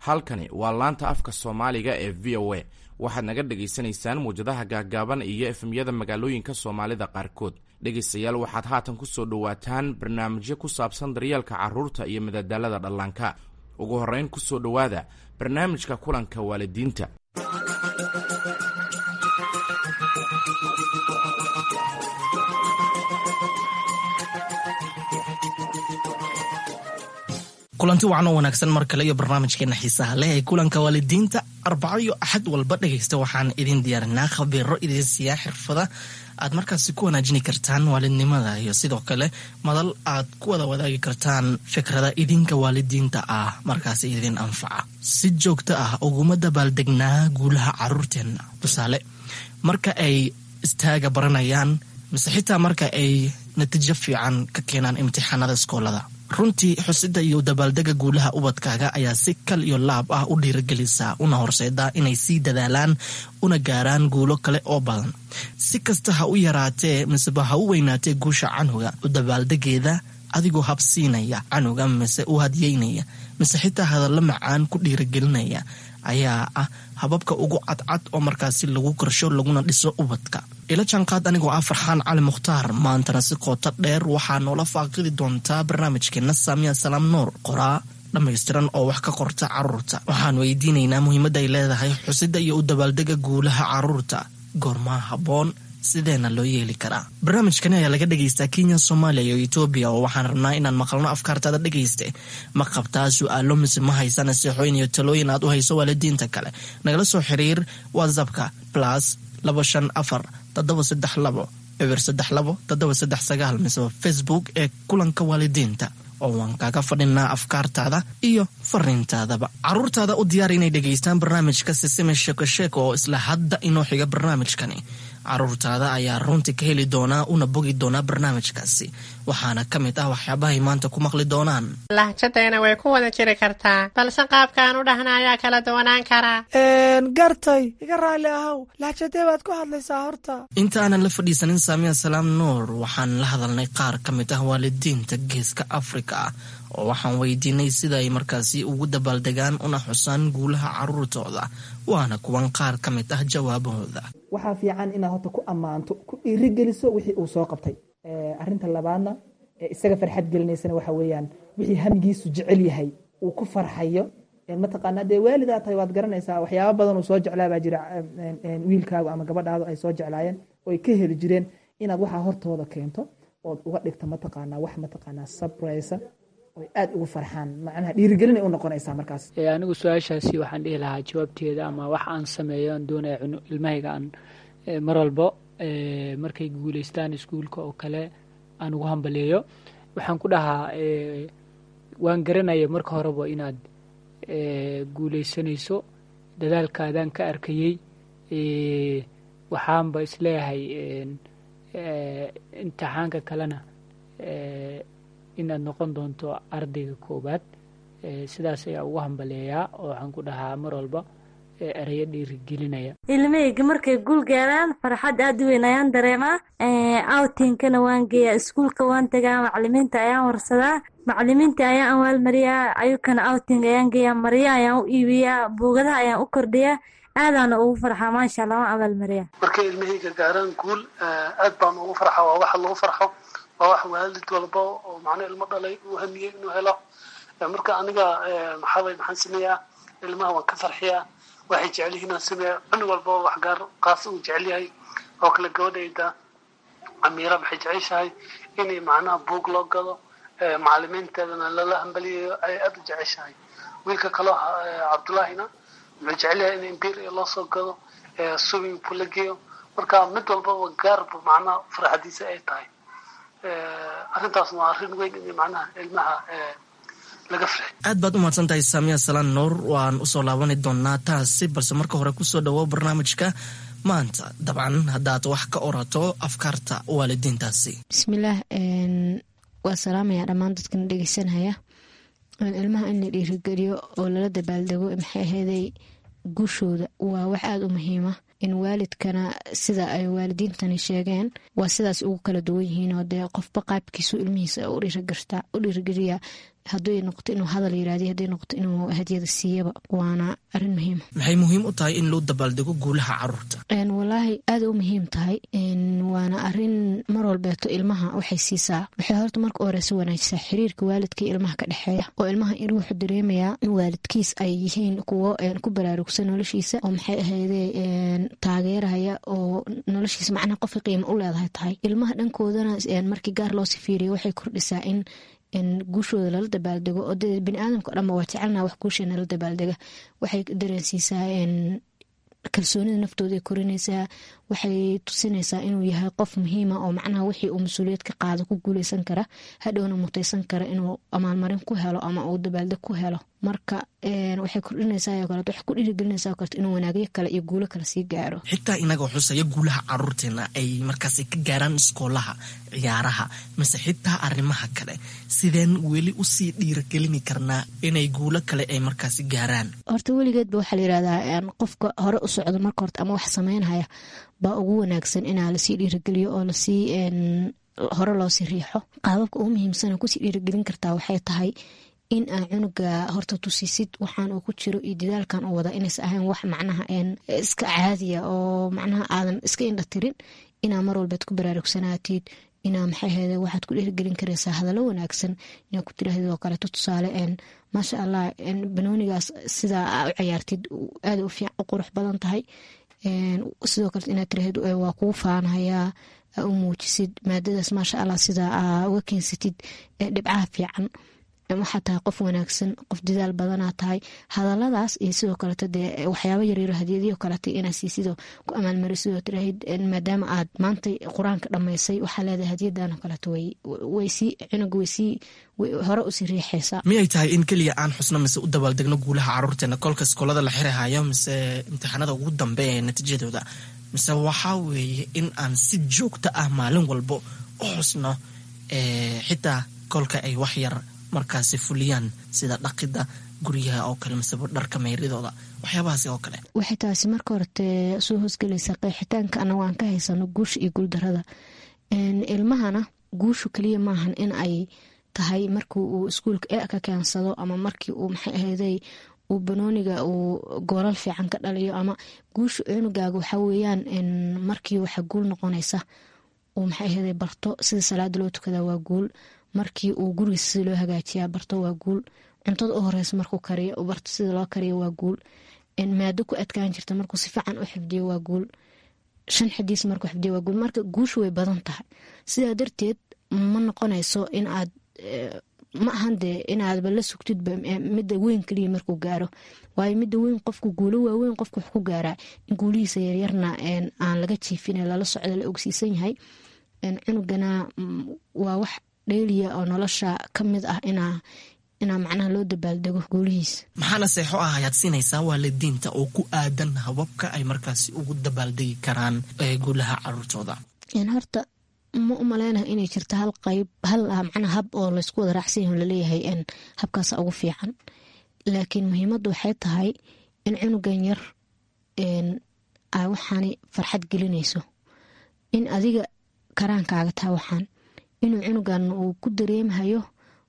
halkani waa laanta afka soomaaliga ee v o a waxaad naga dhagaysanaysaan muwjadaha gaagaaban iyo efemyada magaalooyinka soomaalida qaarkood dhegaystayaal waxaad haatan ku soo dhowaataan barnaamijyo ku saabsan daryeelka carruurta iyo madadaalada dhallaanka ugu horrayn ku soo dhowaada barnaamijka kulanka waalidiinta kulanti wacan oo wanaagsan mar kale iyo barnaamijkeena xiisaha leh ee kulanka waalidiinta arbaco iyo axad walba dhegaysta waxaan idin diyaarinaa khabiiro idin siiyaa xirfada aad markaasi ku wanaajini kartaan waalidnimada iyo sidoo kale madal aad ku wada wadaagi kartaan fikrada idinka waalidiinta ah markaasi idin anfaca si joogto ah uguma dabaaldegnaa guulaha caruurteenna tusaale marka ay istaaga baranayaan mise xitaa marka ay natiijo fiican ka keenaan imtixaanada iskoolada runtii xusida iyo dabaaldega guulaha ubadkaaga ayaa si kal iyo laab ah u dhiiragelisaa una horseedaa inay sii dadaalaan una gaaraan guulo kale oo badan si kasta ha u yaraatee miseba ha u weynaatee guusha canuga u dabaaldegeeda adigoo habsiinaya canuga mise u hadiyeynaya mise xitaa hadallo macaan ku dhiiragelinaya ayaa ah hababka ugu cadcad oo markaasi lagu korsho laguna dhiso ubadka ila jaanqaad anigoo ah farxaan cali mukhtaar maantana si qoota dheer waxaa noola faaqidi doontaa barnaamijkeena saamiya salaam nuur qoraa dhammaystiran oo wax ka qorta caruurta waxaan weydiinaynaa muhiimadda ay leedahay xusida iyo u dabaaldega guulaha caruurta goormaa habboon sideena loo yeeli karaa barnaamijkani ayaa laga dhagaystaa kenya soomaaliya iyo etoobiya oo waxaan rabnaa inaan maqalno afkaartaada dhegayste ma qabtaa su-aalo mise ma haysa naseexooyin iyo talooyin aad u hayso waalidiinta kale nagala soo xiriir whatsappka plus laba shan afar toddoba saddex labo eber saddex labo toddoba saddex sagaal mise facebook ee kulanka waalidiinta oo waan kaaga fadhinaa afkaartaada iyo fariintaadaba caruurtaada u diyaar inay dhegaystaan barnaamijka sisime sheeko sheeko oo isla hadda inoo xiga barnaamijkani caruurtaada ayaa runtii ka heli doonaa una bogi doonaa barnaamijkaasi waxaana ka mid ah waxyaabahay maanta ku maqli doonaan lahjadayna way ku wada jiri kartaa balse qaabkaan u dhahna ayaa kala duwanaan karaa gartay iga raalli ahow lahjadee baad ku hadlaysaa horta inta aanan la fadhiisanin saamiya salaam nuur waxaan la hadalnay qaar ka mid ah waalidiinta geeska afrika ah oo waxaan weydiinay sida ay markaasi ugu dabaaldegaan una xusaan guulaha caruurtooda waana kuwan qaar ka mid ah jawaabahooda waxaa fiican inaad horta ku ammaanto ku dhiirigeliso wixii uu soo qabtay arinta labaadna isaga farxad gelinaysana waxa weyaan wixii hamigiisu jecel yahay uu ku farxayo mataqaana dee waalidaa tahay waad garanaysaa waxyaaba badan uu soo jeclaabaa jira wiilkaagu ama gabadhaadu ay soo jeclaayeen oo ay ka heli jireen inaad waxaa hortooda keento ood uga dhigto mataqaanaa wax mataqaanaa sabraysa oy aada ugu farxaan macnaha dhiirigelina u noqonaysaa markaas anigu su-aashaasi waxaan dhihi lahaa jawaabteeda ama wax aan sameeyo aan doonaya ilmahayga aan mar walbo markay guuleystaan iskuulka oo kale aan ugu hambaleeyo waxaan ku dhahaa waan garanaya marka horeba inaad guuleysanayso dadaalkaadaan ka arkayey waxaanba isleeyahay imtixaanka kalena inaad noqon doonto ardayga koowaad sidaas ayaa ugu hambaleeyaa oo waxaan ku dhahaa mar walba ereyo dhiirigelinaya ilmahayga markay guul gaaraan farxad aada u weyn ayaan dareemaa awtinkana waan geeyaa iskuulka waan tagaa macalimiinta ayaan warsadaa macalimiinta ayaan awaalmariyaa ayukana outing ayaan geeyaa marya ayaan u iibiyaa buugadaha ayaan u kordhiyaa aadaana ugu farxaa maasha allah waan abaalmariyaa markay ilmahayga gaaraan guul aad baan ugu farxa waa waxa lagu farxo waa wax waalid walba oo macnaa ilmo dhalay uu hamiyey inuu helo marka aniga maxaabay maxaan sameeyaa ilmaha waan ka farxiyaa waxay jecel yihiin aan sameeya cunug walba wax gaar qaas uu jecel yahay oo kale gabadhayda amiira waxay jeceshahay inay macnaha buug loo gado macalimiinteedana lala hambaliyayo ay aada u jeceshahay wiilka kaloo cabdullaahina wuxuu jecel yahay in imperia loo soo gado swimming pool la geeyo marka mid walbaba gaarba macnaha farxadiisa ay tahay arrintaas waa arrin weyn in macnaha ilmaha laga farxi aad baad u mahadsan tahay saamiya salaan nuur waan usoo laabani doonaa taasi balse marka hore kusoo dhawo barnaamijka maanta dabcan haddaad wax ka orato afkaarta waalidiintaasi bismillaah waa salaamaya dhammaan dadkana dhegeysanaya ilmaha in la dhiirigeliyo oo lala dabaaldego maxay aheeday guushooda waa wax aada u muhiima in waalidkana sida ay waalidiintani sheegeen waa sidaas ugu kala duwan yihiin oo dee qofba qaabkiisu ilmihiisa u dhiirigeliya hadday noqoto inuu hadal yiraahday hadday noqoto inuu hadiyada siiyaba waana arin muhiima maxay muhiim u tahay in loo dabaaldego guulaha caruurta walaahi aada u muhiim tahay waana arin mar walbeeto ilmaha waxay siisaa waxay horta marka horeysa wanaajisaa xiriirka waalidka iyo ilmaha ka dhexeeya oo ilmaha in wuxuu dareemayaa in waalidkiis ay yihiin kuwo ku baraarugsan noloshiisa oo maxay ahayde taageeraya oo noloshiisa macnaha qofka qiimo u leedahay tahay ilmaha dhankoodana markii gaar loo sifiiriya waxay kordhisaa in guushooda lala dabaaldego oo dee biniaadamka o dhanba waa jecelna wax guusha nala dabaaldega waxay dareensiisaa kalsoonida naftooda ay korinaysaa waxay tusinaysaa inuu yahay qof muhiima oo macnaha wixii uu mas-uuliyad ka qaado ku guuleysan kara hadhowna mutaysan kara inuu amaalmarin ku helo ama uu dabaaldeg ku helo marka waxay kordhinaysaa kaleet waxay ku dhiirigelinaysaa kaleet inuu wanaagyo kale iyo guulo kale sii gaaro xitaa inagoo xusaya guulaha caruurteena ay markaasi ka gaaraan iskoolaha ciyaaraha mise xitaa arrimaha kale sideen weli usii dhiiragelini karnaa inay guulo kale ay markaasi gaaraan horta weligeedba waxaa la yirahdaa qofka hore u socdo marka horta ama wax sameynhaya baa ugu wanaagsan inaa lasii dhiirageliyo oo lasii hore loosii riixo qaababka ugu muhiimsana kusii dhiiragelin kartaa waxay tahay in aa cunuga horta tusisid waxaan uu ku jiro iyo dadaalkan uu wada inaysa ahayn wax macnaha iska caadiya oo macnaha aadan iska indhatirin inaa mar walbaad ku baraarugsanaatid inaa maxay ahayde waxaad ku dhiirgelin karaysaa hadallo wanaagsid inaa ku tirahdid oo kaleeto tusaale maasha allah banoonigaas sidaa aa u cayaartid aada u qurux badan tahay sidoo kale inaad tiraahid waa kuu faanahayaa aa u muujisid maadadaas maasha allah sidaa aa uga keensatid dhibcaha fiican waxaa tahay qof wanaagsan qof dadaal badanaa tahay hadaladaas iyo sidoo kaleeto dee waxyaaba yaryaro hadiyadiyo kaleeta inaa siisidoo ku amaalmarisidoo tiraahid maadaama aad maanta qur-aanka dhammaysay waxaa leedahay hadiyadan kaleeto waysii cunuga waysii hore usii riixaysaa miyay tahay in keliya aan xusno mise u dabaaldegno guulaha caruurteena kolka iskoolada la xirahayo mise imtixaanada ugu dambeeya ee natiijadooda mise waxaa weeye in aan si joogto ah maalin walbo u xusno xitaa kolka ay wax yar markaasi fuliyaan sida dhaqida guryaha oo kale miseba dharka meyridooda waxyaabahaasi oo kale waxay taasi marka horete soo hoosgelaysaa qeexitaanka anago aan ka haysano guusha iyo guuldarada ilmahana guushu kaliya maahan in ay tahay markii uu iskuulka e ka keensado ama markii uu maxay ahayday uu banooniga uu goolal fiican ka dhaliyo ama guusha cunugaaga waxaa weeyaan markii waxa guul noqonaysa uu maxay ahayday barto sida salaada loo tukada waa guul markii uu gurigiisa sida loo hagaajiyaa barto waa guul cuntada u horeysa markuu kariyo u barto sida loo kariyo waa guul maado ku adkaan jirta markuu si fiican u xifdiyo waa guul shan xadiis markuu xifdiyo waa guul marka guushu way badan tahay sidaa darteed ma noqonayso in aad ma ahan dee inaadba la sugtidba midda weyn kaliya markuu gaaro waayo midda weyn qofku guulo waaweyn qofku wax ku gaaraa in guulihiisa yaryarna aan laga jiifin lala socda la ogsiisan yahay cunugana waa wax dheeliya oo nolosha ka mid ah inaa inaa macnaha loo dabaaldego guulihiisa maxaana seexo ah ayaad siinaysaa waalidiinta oo ku aadan hababka ay markaasi ugu dabaaldegi karaan guulaha caruurtooda horta ma u maleynaha inay jirto hal qayb hal macnaa hab oo laysku wada raacsan yaho laleeyahay habkaasa ugu fiican laakiin muhiimadda waxay tahay in cunugan yar a waxaani farxad gelinayso in adiga karaankaaga taa waxaan inuu cunugan uu ku dareemhayo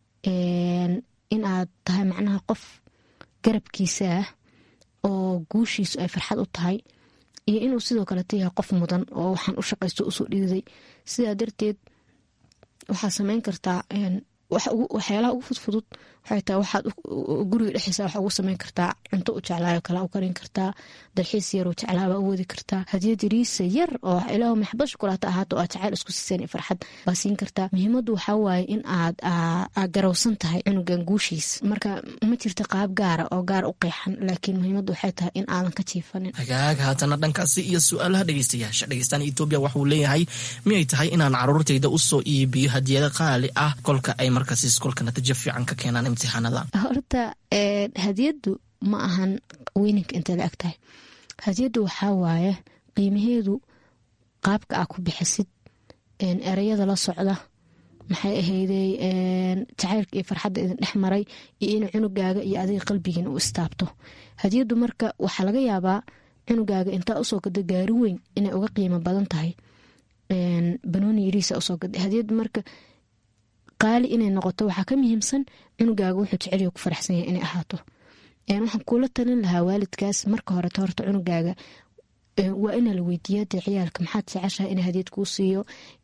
in aad tahay macnaha qof garabkiisa ah oo guushiisu ay farxad u tahay iyo inuu sidoo kaleeta yahay qof mudan oo waxaan u shaqaysto usoo dhiiday sidaa darteed waxaad sameyn kartaa waxyaalaha ugu fudfudud waxay tahay waxaad guriga dhexdiisa waxa ugu sameyn kartaa cunto u jeclaayo kala u karin kartaa dalxiis yar oo jeclaaba u wadi kartaa hadiyad yariisa yar oo ilaah maxbad shukulaata ahaato oo aad jacayl isku siiseen farxad baa siin kartaa muhiimaddu waxaa waaye in aad garowsan tahay cunugan guushiis marka ma jirta qaab gaara oo gaar u qeexan laakiin muhiimaddu waxay tahay in aadan ka jiifanin hagaag haatana dhankaasi iyo su-aalaha dhegeystayaasha dhegeystaan etoobiya waxuu leeyahay miyay tahay inaan caruurtayda usoo iibiyo hadiyado qaali ah kolka ay markaasi iskolka natiijo fiican ka keenaan imtixaanada horta hadiyaddu ma ahan weyninka intay la eg tahay hadiyaddu waxaa waaye qiimaheedu qaabka aa ku bixisid ereyada la socda maxay ahayday jacaylka iyo farxadda idin dhex maray iyo in cunugaaga iyo adiga qalbigiin u istaabto hadiyaddu marka waxaa laga yaabaa cunugaaga intaa usoo gada gaari weyn inay uga qiimo badan tahay banooni yariisa usoo gada hadiyaddu marka qaali inay noqoto waxaa ka muhiimsan cunugaaga wuxuu jeceliyo ku faraxsan yahay inay ahaato waxaan kuula talin lahaa waalidkaas marka horeta horta cunugaaga waa inaa la weydiiya dee ciyaalka maxaad jeceshaha in hadiyad kuu siiyo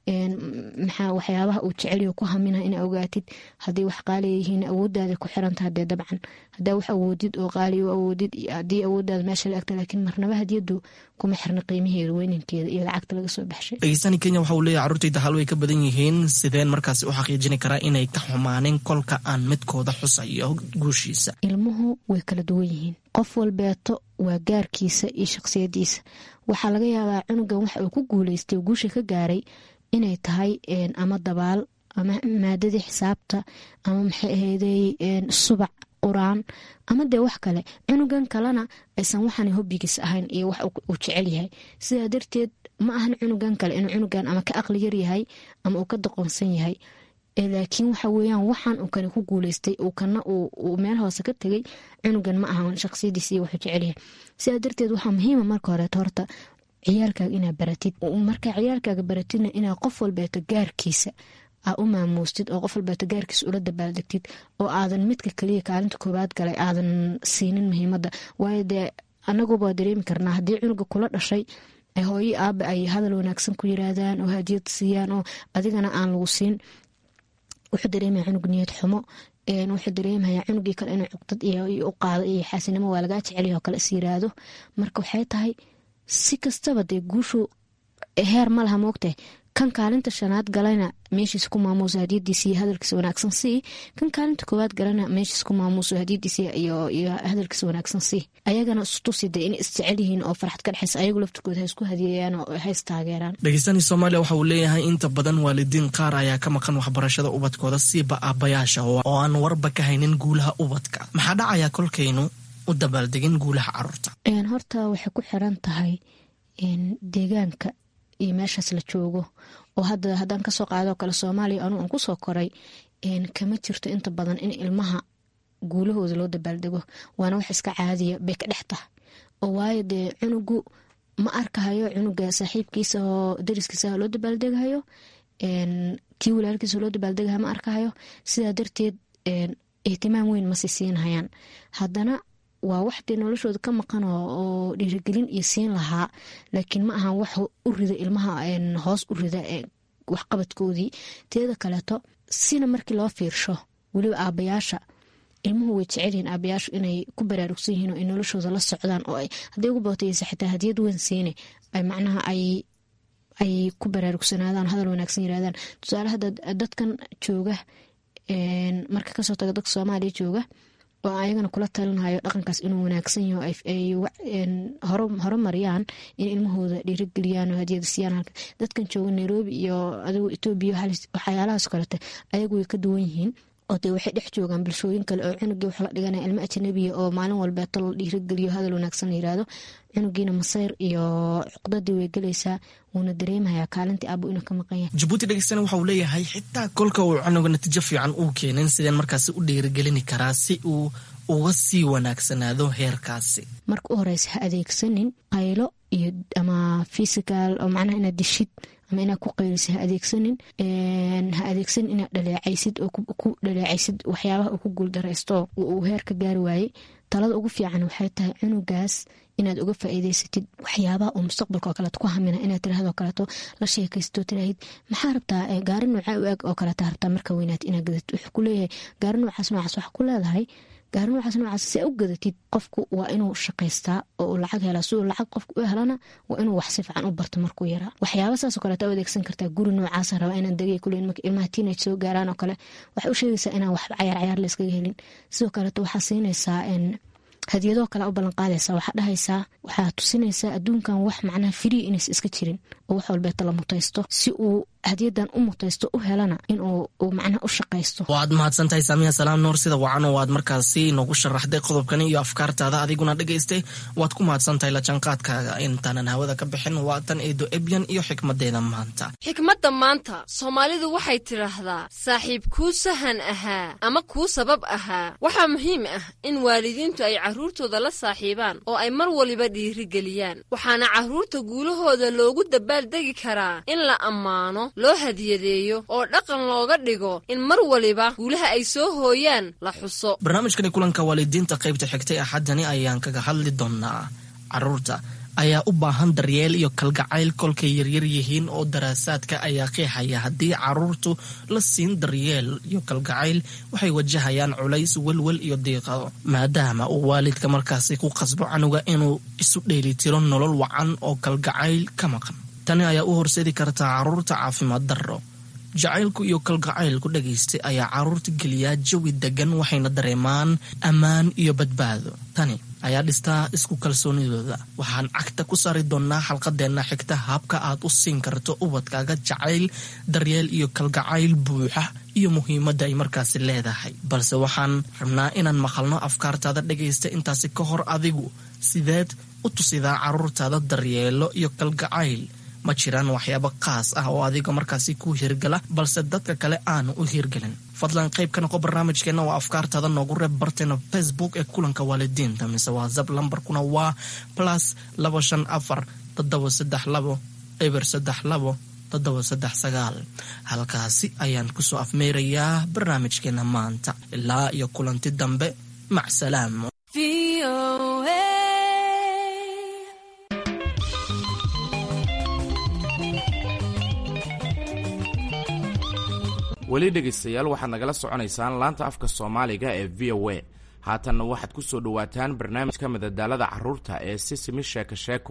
maxaa waxyaabaha uu jeceliyo ku hamina ina ogaatid haday wax qaaliya yihiin awoodaada ku xirantaha dee dabcan hadaa wax awoodid oo qaaliya u awoodid hadii awoodaada meesha la egta laakiin marnaba hadiyadu kuma xirna qiimaheeda weynankeeda iyo lacagta laga soo baxshay dhegeystani kenya waxa uu leeyahy carruurtayda hal way ka badan yihiin sideen markaasi u xaqiijini karaa inay ka xumaaneen kolka aan midkooda xusayo guushiisa ilmuhu way kala duwan yihiin qof walbeeto waa gaarkiisa iyo shaqsiyadiisa waxaa laga yaabaa cunugan waxa uu ku guuleystay guusha ka gaaray inay tahay ama dabaal ama maadadii xisaabta ama maxay ahayday subac quraan ama dee wax kale cunugan kalena aysan waxaan hobbigiis ahayn iyo wax uu jecel yahay sidaa darteed ma ahan cunugan kale inuu cunugan ama ka aqli yar yahay ama uu ka doqonsan yahay laakiin waxa weyaan waxaan uu kane ku guuleystay uu kana uu meel hoose ka tegay cunugan ma ahan shaqsiyadiis iyo wuxuu jecel yahay sidaa darteed waxaa muhiima marka horeeto horta ciyaalkaaga inaa baratid markaa ciyaalkaaga baratidna inaa qof walbeeto gaarkiisa aa u maamuustid oo qof walbeeto gaarkiisa ula dabaaldegtid oo aadan midka kaliya kaalinta koobaad galay aadan siinin muhiimada waayo dee anaguba dareemi karnaa haddii cunuga kula dhashay hooyo aaba ay hadal wanaagsan ku yiraahdaan oo hadiyad siiyaan oo adigana aan lagu siin wuxuu dareemaya cunug niyad xumo wuxuu dareemaya cunugii kale inuu cuqdad u qaado iyo xaasinimo waa lagaa jecelyaho kale is yiraahdo marka waxay tahay si kastaba dee guushu heer ma laha moogtahay kan kaalinta shanaad galayna meeshiis ku maamuuso hadiyadiisa iyo hadalkiisa wanaagsan sii kan kaalinta koowaad galana meeshiis ku maamuuso hadiyadiisa iyo hadalkiisa wanaagsan sii ayagana istusi dee inay isjecel yihiin oo farxad ka dhexeysa ayagu laftirkooda ha isku hadiyeeyaan oo ha istaageeraan dhegeystaani soomaaliya waxa uu leeyahay inta badan waalidiin qaar ayaa ka maqan waxbarashada ubadkooda siiba aabayaasha oo aan warba ka haynin guulaha ubadka maxaa dhacaya kolkaynu u dabaaldegin guulaha caruurta horta waxay ku xiran tahay deegaanka iyo meeshaas la joogo oo hadda haddaan kasoo qaadoo kale soomaaliya anuu aan kusoo koray kama jirto inta badan in ilmaha guulahooda loo dabaaldego waana wax iska caadiya bay ka dhex tahay oo waayo dee cunugu ma arkahayo cunuga saaxiibkiisa oo dariskiisa loo dabaaldegahayo kii walaalkiisa loo dabaaldegahayo ma arkahayo sidaa darteed ihtimaam weyn masi siinhayaan haddana waa wax dee noloshooda ka maqan oo dhiirigelin iyo siin lahaa laakiin ma ahan wax u rida ilmaha hoos u rida waxqabadkoodii teeda kaleeto sina markii loo fiirsho weliba aabayaasha ilmuhu way jecelyihiin aabayaashu inay ku baraarugsan yihiin oo ay noloshooda la socdaan oo hadday ugu bootaysa xitaa hadiyad weyn siine ay macnaha ay ay ku baraarugsanaadaan hadal wanaagsan yirahdaan tusaale hadda dadkan jooga marka kasoo taga dadka soomaaliya jooga oo ayagana kula talinhayo dhaqankaas inuu wanaagsan yaho ay horumariyaan in ilmahooda dhiirigeliyaan oo hadiyada siiyaan dadkan jooga nairobi iyo adigu etoobiya waxyaalahaas kalete ayagu way ka duwan yihiin oo dee waxay dhex joogaan bulshooyin kale oo cunugii wax la dhiganaya ilmo ajanabiya oo maalin walbeeto la dhiirigeliyo hadal wanaagsan la yiraahdo cunugiina masayr iyo cuqdadii way gelaysaa wuuna dareemayaa kaalintii aabo inuu ka maqan yahay jabuuti dhegeystana waxa uu leeyahay xitaa kolka uu cunuga natiijo fiican uu keenin sideen markaasi u dhiirigelini karaa si uu uga sii wanaagsanaado heerkaasi marka u horeysa ha adeegsanin qaylo iyo ama fysical oo macnaha inaad dishid ama inaad ku qaylisid ha adeegsanin ha adeegsanin inaad dhaleecaysid oo ku dhaleecaysid waxyaabaha uu ku guuldaraysto uu heer ka gaari waayey talada ugu fiican waxay tahay cunugaas inaad uga faa'iideysatid waxyaabaha uu mustaqbalka oo kaleeto ku hamina inaad tiraahdo kaleeto la sheekaysto tiraahid maxaa rabtaa gaari noocaa u eg oo kaleeta rabtaa marka weynaad inaad gadatid wuxuu ku leeyahay gaari noocaas noocaas waxaa ku leedahay gaari noocaas noocaas si u gadatid qofku waa inuu shaqaystaa oo uu lacag helaa si uu lacag qofku u helana waa inuu wax si fiican u barto markuu yaraa waxyaaba saasoo kaleeta u adeegsan kartaa guri noocaasa rabaa inaan degay kuleyn marka ilmaha teenage soo gaaraan oo kale waxay u sheegaysaa inaan wax cayaar cayaar la iskaga helin sidoo kaleeto waxaa siinaysaa hadiyadoo kale u ballanqaadaysa waxaa dhahaysaa waxaa tusinaysaa adduunkan wax macnaha frii inays iska jirin oo wax walbeeta la mutaysto si uu hadiyadan u mutaysto u helana inuu macnaha u shaqaysto waad mahadsantahay saamiya salaam nuur sida wacan oo aad markaasi noogu sharaxday qodobkani iyo afkaartaada adiguna dhegaystay waad ku mahadsantahay lajanqaadkaaga intaanan hawada ka bixin waa tan eedo ebyan iyo xikmadeeda maanta xikmadda maanta soomaalidu waxay tidhaahdaa saaxiib kuu sahan ahaa ama kuu sabab ahaa waxaa muhiim ah in waalidiintu ay carruurtooda la saaxiibaan oo ay mar waliba dhiirigeliyaan waxaana carruurta guulahooda loogu dabaaldegi karaa in la ammaano loo hadiyadeeyo oo dhaqan looga dhigo in mar waliba guulaha ay soo hooyaan la xuso barnaamijkani kulanka waalidiinta qaybta xigtay axaddani ayaan kaga hadli doonaa caruurta ayaa u baahan daryeel iyo kalgacayl kolkay yaryar yihiin oo daraasaadka ayaa qeexaya haddii caruurtu la siin daryeel iyo kalgacayl waxay wajahayaan culays welwel iyo diiqado maadaama uu waalidka markaasi ku qasbo canuga inuu isu dheelitiro nolol wacan oo kalgacayl ka maqan tani ayaa u horseedi kartaa caruurta caafimaad darro jacaylku iyo kalgacaylku dhagaystay ayaa caruurta geliyaa jawi degan waxayna dareemaan ammaan iyo badbaado tani ayaa dhistaa isku kalsoonidooda waxaan cagta ku saari doonaa xalqadeenna xigta habka aad u siin karto ubadkaaga jacayl daryeel iyo kalgacayl buuxa iyo muhiimadda ay markaasi leedahay balse waxaan rabnaa inaan maqalno afkaartaada dhagaysta intaasi ka hor adigu sideed u tusidaa caruurtaada daryeelo iyo kalgacayl ma jiraan waxyaabo qaas ah oo adiga markaasi ku hirgala balse dadka kale aanu u hirgelin fadlan qayb ka noqo barnaamijkeenna waa afkaartaada noogu reeb barteena facebook ee kulanka waalidiinta mise whatsapp lambarkuna waa plus laba shan afar toddoba saddex labo eber saddex labo toddoba saddex sagaal halkaasi ayaan kusoo afmeerayaa barnaamijkeena maanta ilaa iyo kulanti dambe mac salaamo weli dhegaystayaal waxaad nagala soconaysaan laanta afka soomaaliga ee v o a haatanna waxaad ku soo dhowaataan barnaamijka madadaalada carruurta ee sisimi sheeko sheeko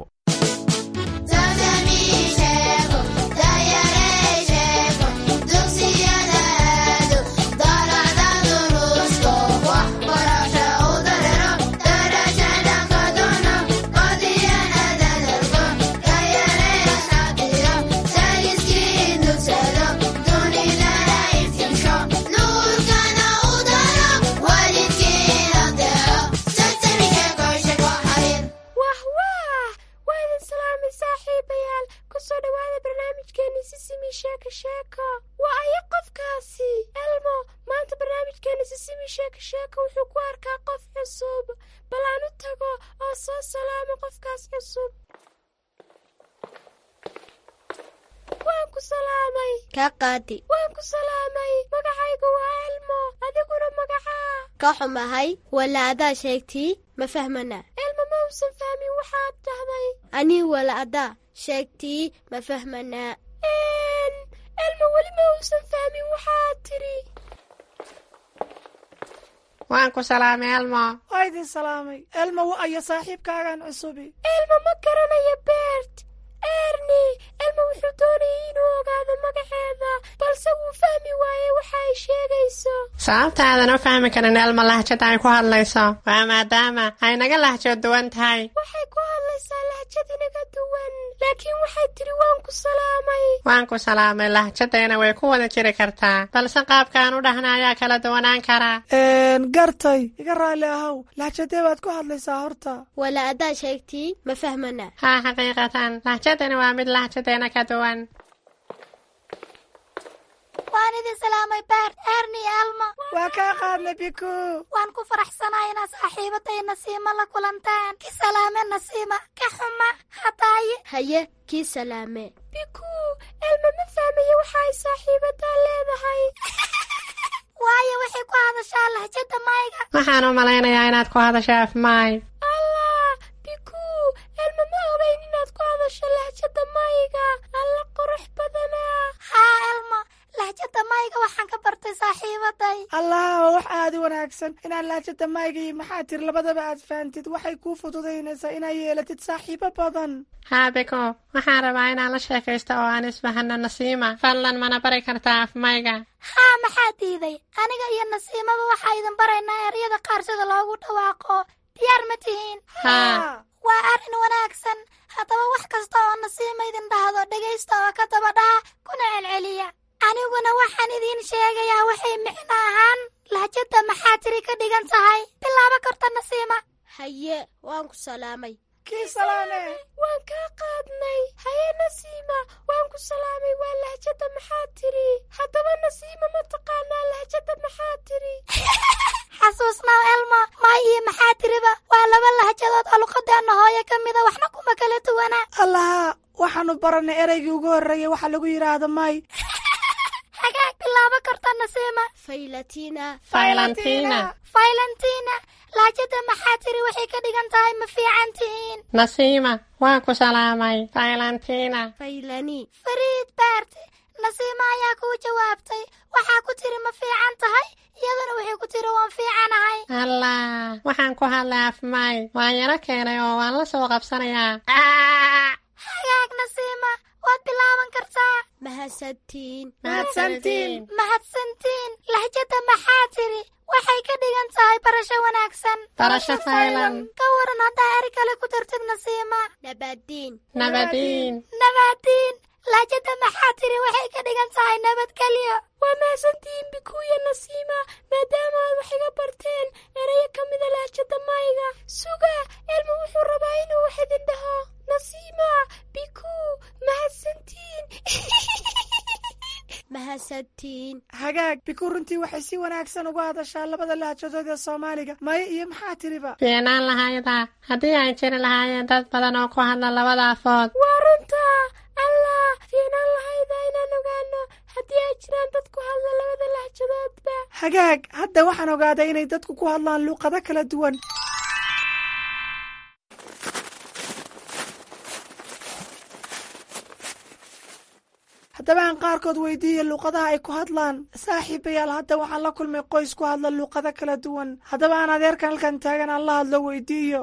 waa aya qofkaasi elmo maanta barnaamijkeena sisimi sheeko sheeko wuxuu ku arkaa qof cusub bal aan u tago oo soo salaamo qofkaas cusub waan ku salaamay kaa qaadi waan ku salaamay magacaygu waa elmo adiguna magacaa ka xumahay wala adaa sheegtii ma fahmana elmo ma uusan fahmin waxaad dhahday anii wala adaa sheegtii ma fahmanaa elmo weli ma uusan fahmin waxaad tidhi waan ku salaamay elmo waa idin salaamay elmo wa ayo saaxiibkaagan cusubi elmo ma garanayo beert erni elmo wuxuu doonayay inuu ogaado magaceeda balse wuu fahmi waayey waxa ay sheegayso sababtaadan u fahmi karin elmo lahjada ay ku hadlayso waa maadaama ay naga lahjo duwan tahay waxay ku hadlaysaa lahjad inaga duwan laakiin waxay tidhi waan ku salaamay waan ku salaamay lahjadeena way ku wada jiri kartaa balse qaabkaan u dhahna ayaa kala duwanaan karaa gartay iga raalli ahow lahjadee baad ku hadlaysaa horta wala adaa sheegtii ma fahmana haa xaqiiqatan lahjadani waa mid lahjadeena ka duwan waan idin salaamay baart erni elmo waa kaa qaadnay biku waan ku faraxsanahay inaa saaxiibaday nasiima la kulantaan ki salaame nasiima ka xuma hadaaye haye kii salaame biku elmo ma fahmaye waxa ay saaxiibadaa leedahay waayo waxay ku hadashaa lahjada mayga waxaan u malaynayaa inaad ku hadasho afmaay allah biku elmo ma ogeyn inaad ku hadasho lahjada mayga alla qurux badanaa haa elmo lahjada mayga waxaan ka bartay saaxiibaday allah waa wax aada u wanaagsan inaad lahjada mayga iyo maxaa tiri labadaba aad fahantid waxay kuu fududaynaysaa inaad yeelatid saaxiibo badan haa biko waxaan rabaa inaan la sheekaysto oo aan isfahano nasiima fadlan mana bari kartaa afmayga haa maxaa diiday aniga iyo nasiimaba waxaa idin baraynaa eryada qaar sida loogu dhawaaqo diyaar ma tihiin haa waa arrin wanaagsan haddaba wax kasta oo nasiima idin dhahdo dhegaysta oo ka daba dhaha kuna celceliya aniguna waxaan idiin sheegayaa waxay micno ahaan lahjada maxaa tiri ka dhigan tahay bilaabo korta nasiima haye waan ku salaamay kii salaame waan kaa qaadnay haye nasiima waan ku salaamay waa lahjada maxaa tiri haddaba nasiima ma taqaanaa lahjada maxaa tiri xasuusnaa elmo maay iyo maxaa tiriba waa laba lahjadood oo luqadeena hooye ka mida waxna kuma kala duwana allaha waxaanu baranay ereygii ugu horreeyay waxa lagu yidhaahdo may hagaag bilaabo karta nasiima faylatina faylantina faylantina laajada maxaa tiri waxay ka dhigan tahay ma fiican tihiin nasiima waan ku salaamay faylantina faylani fariid baarte nasiima ayaa kuu jawaabtay waxaa ku tiri ma fiican tahay iyaduna waxay ku tiri waan fiicanahay allah waxaan ku hadlay afmay waan yaro keenay oo waan la soo qabsanayaa hagaag nasiima waad bilaaban kartaa mahadsantiin mahadsantiin mahadsantiin lahjada maxaa tiri waxay ka dhigan tahay barasho wanaagsan barasho faylan ka waran haddaa eri kale ku dartid nasiima nabadiin nabadiin nabadiin laajada maxaa tiri waxay ka dhigan tahay nabadgelyo waa mahadsantihiin bikuuya nasiima maadaama aad wax iga barteen erayo ka mida laajada mayga suga elma wuxuu rabaa inuu wax idin dhaho nasiima bikuu mahadsantiin mahadsantiin hagaag biku runtii waxay si wanaagsan uga hadashaa labada lahjadood ee soomaaliga maye iyo maxaa tiriba fiicnaan lahayda haddii ay jiri lahaayeen dad badan oo ku hadla labada afood waa runta allah fiicnaan lahayda inaan ogaano haddii ay jiraan dad ku hadla labada lahjadoodba hagaag hadda waxaan ogaaday inay dadku ku hadlaan luuqado kala duwan haddaba aan qaarkood weydiiya luuqadaha ay ku hadlaan saaxiibayaal hadda waxaan la kulmay qoys ku hadla luuqado kala duwan haddaba aan adeerkan halkan taagan aan la hadlo weydiiyo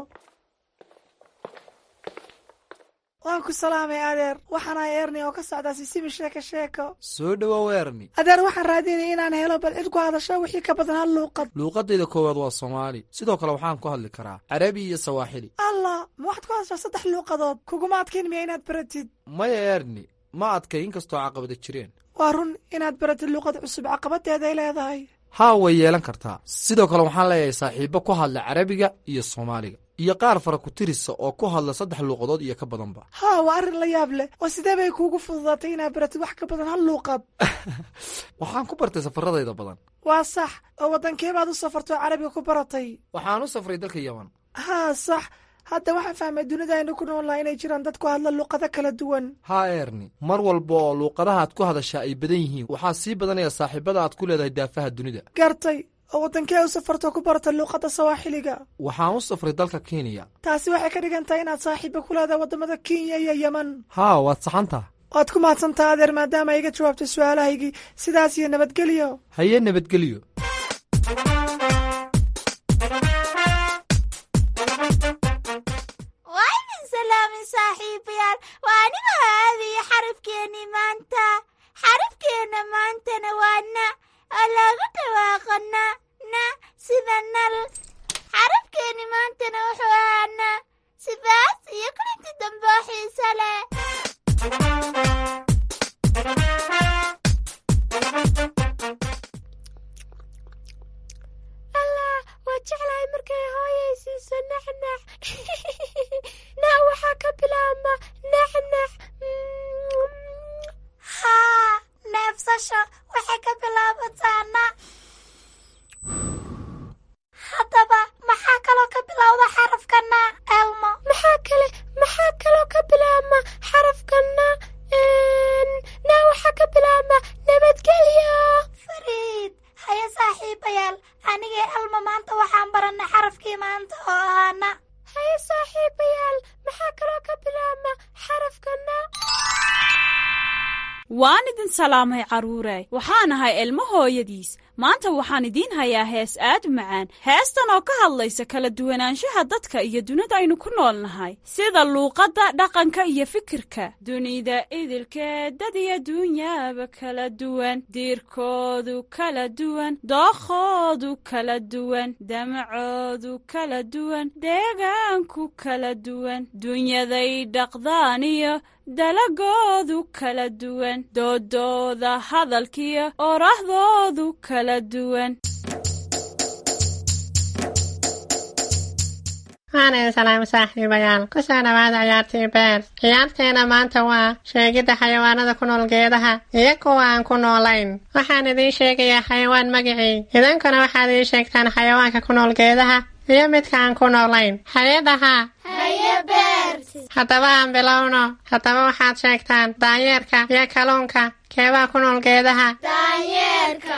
waan ku salaamay adeer waxaan ahay erni oo ka socdaa sisimi sheeko sheeko soo dhowow erni adeer waxaan raadinaya inaan helo bal cid ku hadasho wixii ka badan hal luuqad luuqadayda koowaad waa soomaali sidoo kale waxaan ku hadli karaa carabi iyo sawaaxili allah ma waxaad ku hadashaa saddex luuqadood kuguma adkayn miya inaad baratid maya erni ma adkay inkastoo caqabada jireen waa run inaad baratid luuqad cusub caqabadeeday leedahay haa way yeelan kartaa sidoo kale waxaan leeyahay saaxiibo ku hadla carabiga iyo soomaaliga iyo qaar fara ku tirisa oo ku hadla saddex luuqadood iyo ka badanba haa waa arrin la yaab leh oo sidee bay kuugu fududaatay inaad baratid wax ka badan hal luuqad waxaan ku bartay safaradayda badan waa sax oo waddankee baad u safartoo carabiga ku baratay waxaan u safray dalka yaman haa sax hadda waxaan fahmay dunida aynu ku noolnaha inay jiraan dad ku hadla luuqado kala duwan haa erni mar walba oo luuqadaha aad ku hadashaa ay badan yihiin waxaa sii badanaya saaxiibada aad ku leedahay daafaha dunida gartay oo waddankee u safarto ku barata luuqadda sawaaxiliga waxaan u safray dalka kenya taasi waxay ka dhigan tahay inaad saaxiiba ku leedahay waddamada kenya iyo yeman haa waad saxantaa waad ku mahadsantaa adeer maadaama iga jawaabtay su-aalahaygii sidaas iyo nabadgelyo haye nabadgelyo waa idin salaamin saaxiibayaal waa aniga aadaya xarafkeennii maanta xarafkeenna maantana waa na oo loogu dhawaaqa na na sida nal xarafkeenni maantana wuxuu ahaa na sidaas iyo kulinti dambe oo xiise leh allah waa jeclahay markay hooyay siiso naxnax na waxaa ka bilaabma naxnax haa neefsasho waxay ka bilaabataa na haddaba maxaa kaloo ka bilowda xarafka na elmo maxaa kale maxaa kaloo ka bilaabma xarafka na na waxaa ka bilaabma nabadgelyo fariid haye saaxiibayaal anigee elmo maanta waxaan barannay xarafkii maanta oo ahaa na haye saaxiibayaal maxaa kaloo ka bilaabma xarafka na waan idin salaamay carruure waxaan ahay ilmo hooyadiis maanta waxaan idiin hayaa hees aad u macaan heestan oo ka hadlaysa kala duwanaanshaha dadka iyo dunida aynu ku nool nahay sida luuqadda dhaqanka iyo fikirka dunida idilkeed dad iyo duunyaaba kala duwan diirkoodu kala duwan dookhoodu kala duwan damacoodu kala duwan deegaanku kala duwan dunyaday dhaqdaan iyo dalagoodu kala duwan doodooda hadalkiyo orahdoodu kala duwan waan idin salaam saaxiibayaal ku soo dhawaada ciyaartii beer ciyaarteena maanta waa sheegidda xayawaanada ku nool geedaha iyo kuwa aan ku noolayn waxaan idiin sheegayaa xayawaan magicii idankuna waxaad ii sheegtaan xayawaanka ku nool geedaha iyo midka aan ku noolayn hay-adaha haye beer haddaba aan bilowno haddaba waxaad sheegtaan daanyeerka iyo kalluunka keebaa ku nool geedaha daanyeerka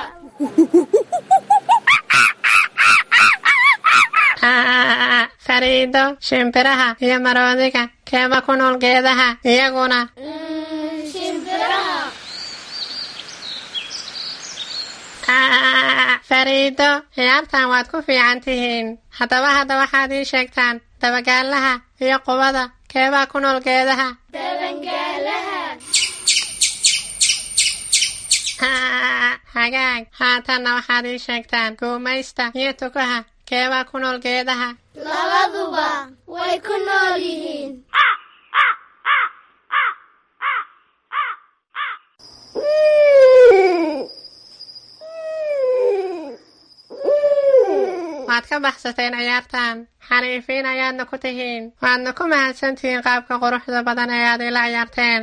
fariido shimbiraha iyo maroodiga keeba ku nool geedaha iyaguna shimbiraha fariido ciyaartan waad ku fiican tihiin haddaba hadda waxaad ii sheegtaan dabagaalaha iyo qubada keebaa ku nool geedaha dabangaalaha hagaag haatanna waxaad ii sheegtaan guumaysta iyo tukaha keebaa ku nool geedaha labaduba way ku nool yihiin waad ka baxsateen ciyaartan xariifiin ayaadna ku tihiin waadna ku mahadsantihiin qaabka quruxda badan ee aad ila ciyaarteen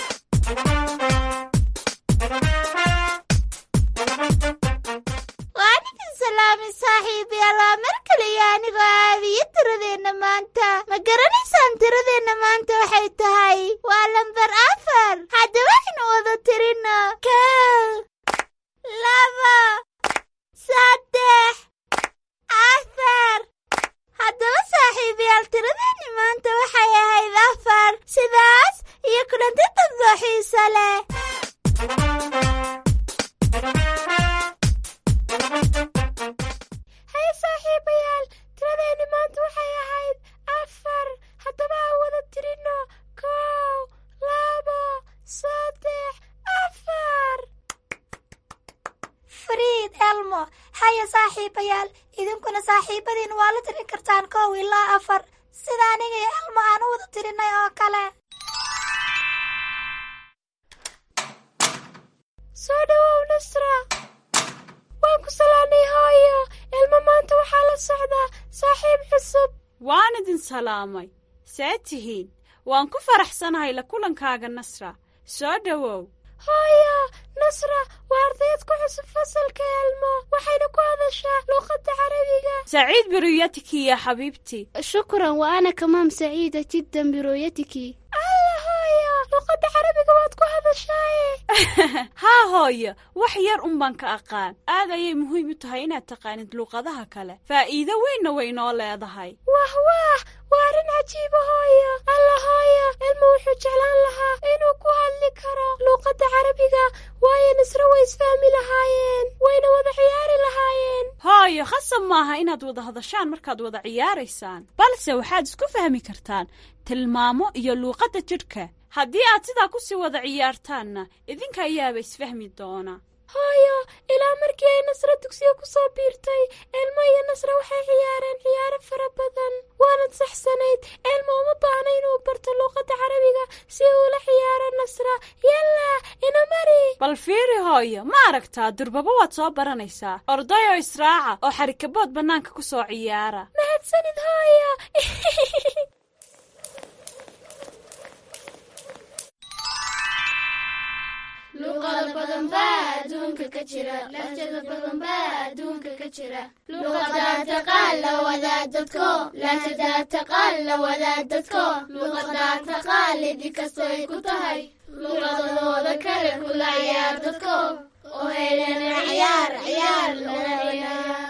waan idin salaamay saaxiibayaal waa mar kale iyo anigoo aabiyo tiradeenna maanta ma garanaysaan tiradeenna maanta waxay tahay waa lambar afar haddaba aynu wada tirino kow laba saddex afar haddaba saaxiibayaal tiradeenni maanta waxay ahayd afar sidaas iyo kulanti dambe xiiso leh haye saaxiibayaal tiradeenni maanta waxay ahayd afar haddaba aan wada tirino kow labo saddex afar fariid elmo haya saaxiibayaal idinkuna saaxiibadiin waa la tirin kartaan kow ilaa afar sida aniga iyo elmo aan u wada tirinay oo kale soo dhowow nasra waan ku salaamay hooyo ilmo maanta waxaa la socdaa saaxiib cusub waan idin salaamay see tihiin waan ku faraxsanahay la kulankaaga nasra soo dhowow hooyo nasra waa ardayad ku cusub fasalka elmo waxayna ku hadashaa luuqadda carabiga سعيد برؤيتك يا حبيبتي شكرا وأنا كمان سعيدة جدا برؤيتك alla hooyo luuqadda carabiga waad ku hadashaaye haa hooyo wax yar un baan ka aqaan aad ayay muhiim u tahay inaad taqaanid luuqadaha kale faa'iido weynna way noo leedahay wah wah waa arrin cajiiba hooyo alla hooyo ilmu wuxuu jeclaan lahaa inuu ku hadli karo luuqadda carabiga waayo nasre way isfahmi lahaayeen wayna wada ciyaari lahaayeen hooyo khasab maaha inaad wada hadashaan markaad wada ciyaaraysaan balse waxaad isku fahmi kartaan tilmaamo iyo luuqadda jidhka haddii aad sidaa ku sii wada ciyaartaanna idinka ayaaba isfahmi doona hooyo ilaa markii ay nasre dugsiga ku soo biirtay elmo iyo nasre waxay ciyaareen ciyaaro fara badan waanad saxsanayd elmo uma baahna inuu barto luuqadda carabiga si uu la ciyaaro nasra yalla ina mari bal fiiri hooyo ma aragtaa durbaba waad soo baranaysaa ordayo israaca oo xarikabood bannaanka ku soo ciyaara mahadsanid hooyo luqada badan baa adduunka ka jira lahjada badan baa adduunka ka jira luqadaa taqaan la wadaad dadko lahjadaa taqaan la wadaad dadko luqadaa taqaan lidi kastoo ay ku tahay luqadooda kale kula ciyaar dadko oo helena ciyaar ciyaar lana ciyaar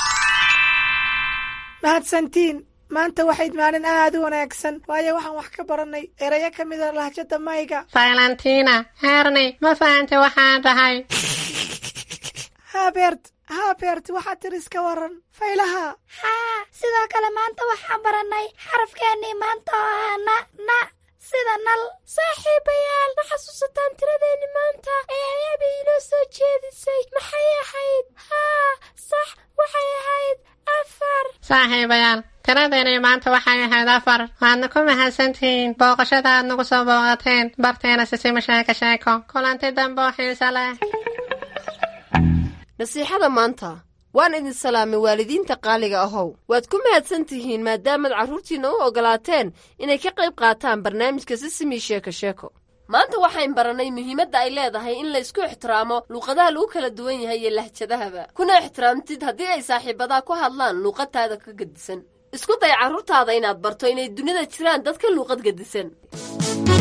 mahadsantiin maanta waxayd maalin aad u wanaagsan waayo waxaan wax ka baranay erayo ka mid a lahjada mayga faylantiina heerney ma fahantay waxaan dhahay haabert haabert waxaad tir iska waran faylaha haa sidoo kale maanta waxaan barannay xarafkeennii maanta oo ah na na sida nal saaxiibayaal ma xasuusataan tiradeenni maanta ee ayaabi inoo soo jeedisay maxay ahayd haa sax waxay ahayd afar saaxiibayaal tiradeeni maanta waxay ahayd afar waadna ku mahadsantihiin booqashada aad nagu soo booqateen barteena sisima sheeko sheeko kulanti dambe oo xiise leh nasiixada maanta waan idin salaamay waalidiinta qaaliga ahow waad ku mahadsan tihiin maadaamaad carruurtiinna u oggolaateen inay ka qayb qaataan barnaamijka sisimi sheeko sheeko maanta waxayn barannay muhiimadda ay leedahay in laysku ixtiraamo luuqadaha lagu kala duwan yahay iyo lahjadahaba kuna ixtiraamtid haddii ay saaxiibadaa ku hadlaan luuqadtaada ka gedisan isku day carruurtaada inaad barto inay dunida jiraan dad ka luuqad gedisan